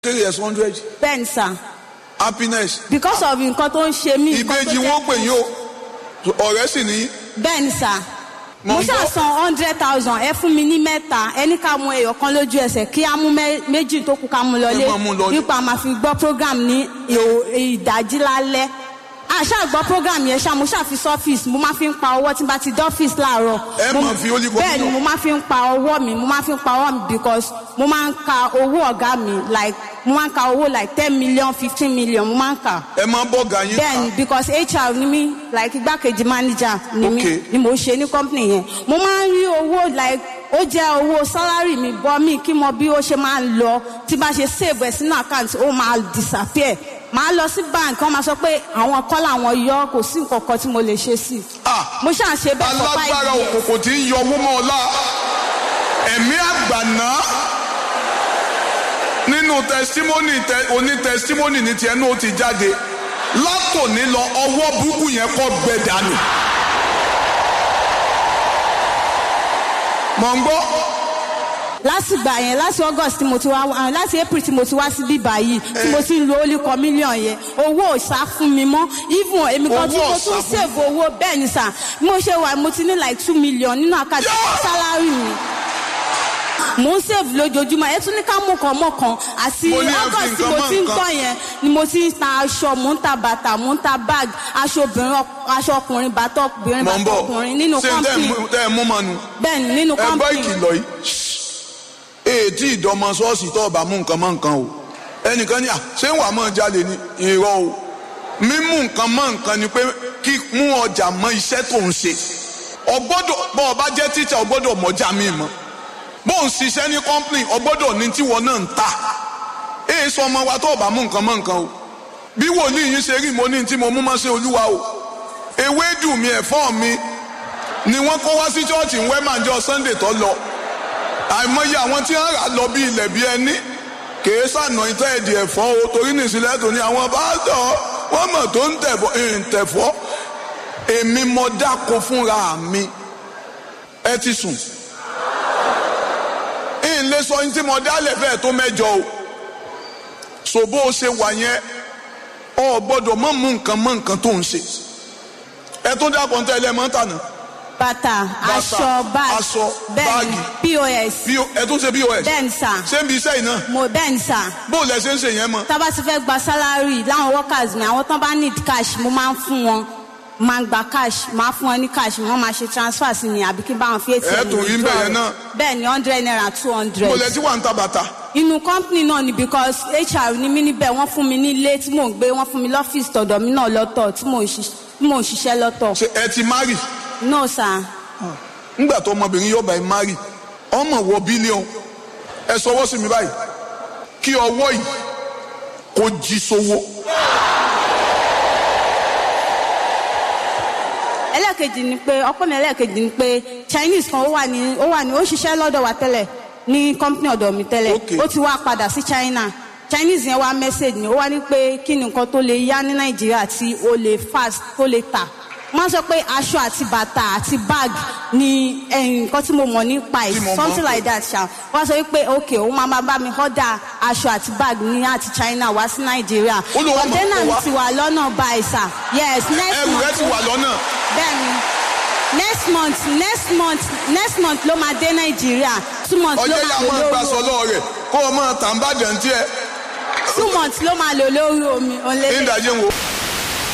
three years hundred bẹ́ẹ̀ ni sà happiness because of nǹkan tó ń ṣe mí. nǹkan tó ìbejì jẹ́- wọn pè yín o ọ̀rẹ́ sì ní bẹ́ẹ̀ ni sà Mo mo ń gbọ́. ṣàṣàn hundred thousand ẹ fún mi ní mẹ́ta ẹni ká mú ẹyọ kan lójú ẹsẹ̀ kí á mú mẹ́- méjì tó kù ká mú lọlé Ẹ máa mú lọlé. nípa máa fi gbọ́ program ní ìhò- ìdájí lálẹ́ àṣà gbọ́ program yẹn ṣá mo ṣàfi sọ́fíìsì mo máa fi ń pa ọwọ́ tí n bá ti dọ́fíìsì láàárọ̀. Ẹ Mo- máa fi olive oil bẹ́ẹ̀ ni náà. mo máa fi ń pa ọwọ́ mi mo máa fi ń pa ọwọ́ mi because mo máa ń ka owó ọ̀gá mi like mo máa ń ka owó like ten million fifteen million mo máa ń kà ẹ máa bọ́ ga yín bẹ́ẹ̀ni because hr ni mí like igbákejì manager ni mí Okay. ni mo ṣe ní company yẹn mo máa ń rí owó like ó jẹ́ owó salary mi bọ́ mi kí mo bí ó ṣe máa ń lọ tí bá ṣe save ẹ̀ sínú account ó máa disappear màá lọ sí bank wọ́n máa sọ pé àwọn kọ́ làwọn yọ kò sí nǹkan kan tí mo lè ṣe sí i Ah, mo ṣáà ṣe bẹ́ẹ̀ for five alágbára years òkùnkùn tí ń yọ owó mọ́ ọlá ẹ̀mí àgbàná nínú testimony tẹ oní testimony ní tiẹ̀ náà ó ti jáde látòní lọ ọwọ́ burúkú yẹn kọ́ gbẹ dànù. mọ̀ ń gbọ́ lásìgbà yẹn láti august tí mo ti wá ah, láti april tí mo ti wá sí bíbá yìí tí mo ti ń lo only kan million yẹn owó ò sá fún mi mọ́ even èmi kan tí Owó mo ò tún sá fún save owó bẹ́ẹ̀ ni sà bí mo ṣe wà mo ti ní like two million nínú àkáǹtì Yeah! salary mi mo ń save lójoojúmọ́ ẹ tún ní ká mú kan mọ́ kan àti Mo ní ẹ fi august tí nǹkan mo mọ́ ti ń nǹkan. kọ́ yẹn ni mo ti ń ta aṣọ mo ń ta bàtà mo ń ta bag aṣọ obìnrin ọk- aṣọ ọkùnrin bàtà obìnrin mọ̀ ń bàtà bọ̀ ọkùnrin nínú ṣé tẹ́ ẹ company mú- tẹ́ ẹ mú mọ́nu bẹ́ẹ̀ ni nínú ẹ gbọ́ company ìkìlọ̀ yìí ètí ìdọ́mọ ṣọ́ọ̀ṣì tó ọba mú nǹkan mọ́ nǹkan o ẹnìkan ní à ṣé wàá mọ̀ jalè ní irọ́ o mímú nǹkan mọ́ nǹkan ni pé kí mú ọjà mọ́ iṣẹ́ tó ń ṣe ọgbọ́dọ̀ bọ́ ọba jẹ́ tíṣà ọgbọ́dọ̀ mọ́jà mi mọ́ bó ń ṣiṣẹ́ ní kọ́ńpìnì ọgbọ́dọ̀ ní tíwọ́ náà ń ta èyí sọ ọmọ wa tó ọba mú nǹkan mọ́ nǹkan o bí wòlíì yín ṣe rí mo ní tí mo mú mọ́ sí olúwa o ewédù mi ẹ̀fọ́ mi ni wọ́n kó wá sí chọ́ọ̀chì ń wẹ́màjọ sunday tó lọ àìmọye àwọn tí wọ́n rà lọ bí ilẹ̀ bí ẹni kèé sànà ìtẹ́ ẹ̀dì ẹ̀fọ́ o torí nìsílẹ̀ tó ní àwọn báàtọ̀ wọ́n mọ̀ tó ń tẹ̀fọ́ ń tẹ̀fọ́ èmi mọ dáko fúnra mi ẹ ti sùn ń lè sọ ní tí mo dálẹ̀ bẹ́ẹ̀ tó mẹ́jọ o so bó o ṣe wà yẹn ọ gbọ́dọ̀ mọ̀ mú nǹkan mọ́ nǹkan tó ń ṣe ẹ tó dákọ̀ ń tẹ́lẹ̀ mọ́tà náà bàtà aṣọ bag aṣọ, bẹ́ẹ̀ni pos bí ẹ tún ṣe pos bẹ́ẹ̀ni sà ṣé ń bi iṣẹ́ yìí náà mo bẹ́ẹ̀ni sà bó o lẹ ṣe ń ṣe yẹn mọ́ tá a bá ti fẹ́ gba salary láwọn workers mi àwọn tán bá need cash mo máa ń fún wọn máa ń gba cash máa fún wọn ní cash wọ́n máa ṣe transfer sí mi àbí kí n bá wọn fi atm Ẹ tún rí ń bẹ̀ yẹn náà. bẹ́ẹ̀ni hundred naira two hundred bó o lẹ ti wà ń ta bàtà inú company náà ni because hr ni mí níbẹ̀ wọ́n fún mi ní ilé tí mò ń gbé wọ́n fún mi lọ́fíìsì tọ̀dọ̀ mi náà lọ́tọ̀ tí mò ń ṣiṣ- tí mò ń ṣiṣẹ́ lọ́tọ̀ ṣe ẹ ti mari no sir ńgbà tó ọmọbìnrin yóò bá ẹ mari ọmọ wọ bílíọ̀n ẹ sọwọ́ sí mi báyìí kí ọwọ́ yìí kó jí sówó ẹlẹ́ẹ̀kejì ni pé ọpọ́ mi ẹlẹ́ẹ̀kejì ni pé chinese kan ó wà ní ó wà ní ó ṣiṣẹ́ lọ́dọ̀ wa tẹ́lẹ̀ ní company ọ̀dọ̀ mi tẹ́lẹ̀ Okay. ó ti wá padà sí china chinese yẹn wá message ni ó wá ní pé kí ni nǹkan tó lè yá ní nàìjíríà tí ó lè fast tó lè tà wọ́n sọ pé aṣọ àti bàtà àti bag ni eh, nǹkan tí mo mọ̀ nípa ẹ̀ Tí mo mọ̀ something pé- like that ṣá wọ́n sọ pé ok òun máa máa bá mi order aṣọ àti bag ní àti china wá sí nàìjíríà Ó lóun máa container kó mi wá. ti wà lọ́nà báyìí sà yes next ẹrù rẹ month ti wà lọ́nà bẹ́ẹ̀ni next month next month next month ló máa dé nàìjíríà two months ló ọjọ́ yà máa lò máa lórí gbàsọ lọ́wọ́ rẹ̀ kó o máa tàǹbàdàn tiẹ̀ two months ló máa lò lórí omi òǹlẹ́lẹ̀. ìdájẹ́ wo